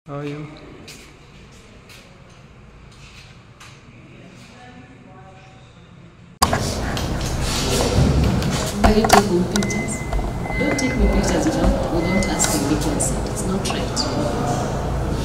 How are you? Why you take me pictures? Don't take me pictures without, without asking me consent. It's not right.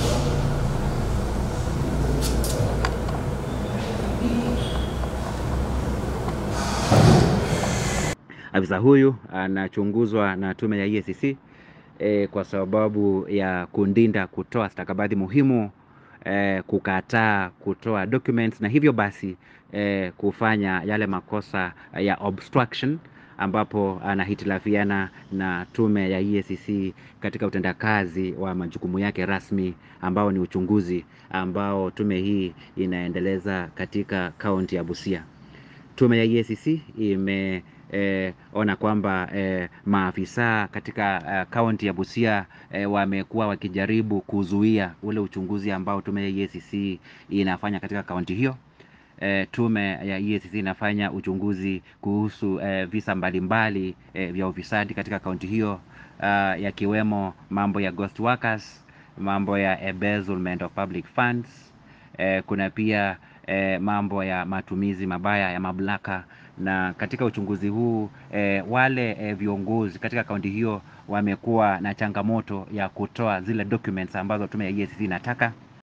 Afisa huyu anachunguzwa na tume ya EACC e, kwa sababu ya kundinda kutoa stakabadhi muhimu e, kukataa kutoa documents na hivyo basi e, kufanya yale makosa ya obstruction ambapo anahitilafiana na tume ya EACC katika utendakazi wa majukumu yake rasmi ambao ni uchunguzi ambao tume hii inaendeleza katika kaunti ya Busia. Tume ya EACC ime eh, ona kwamba eh, maafisa katika eh, kaunti ya Busia eh, wamekuwa wakijaribu kuzuia ule uchunguzi ambao tume ya EACC inafanya katika kaunti hiyo. Eh, tume ya EACC inafanya uchunguzi kuhusu eh, visa mbalimbali eh, vya ufisadi katika kaunti hiyo uh, yakiwemo mambo ya ghost workers, mambo ya embezzlement of public funds eh, kuna pia eh, mambo ya matumizi mabaya ya mamlaka na katika uchunguzi huu eh, wale eh, viongozi katika kaunti hiyo wamekuwa na changamoto ya kutoa zile documents ambazo tume ya EACC inataka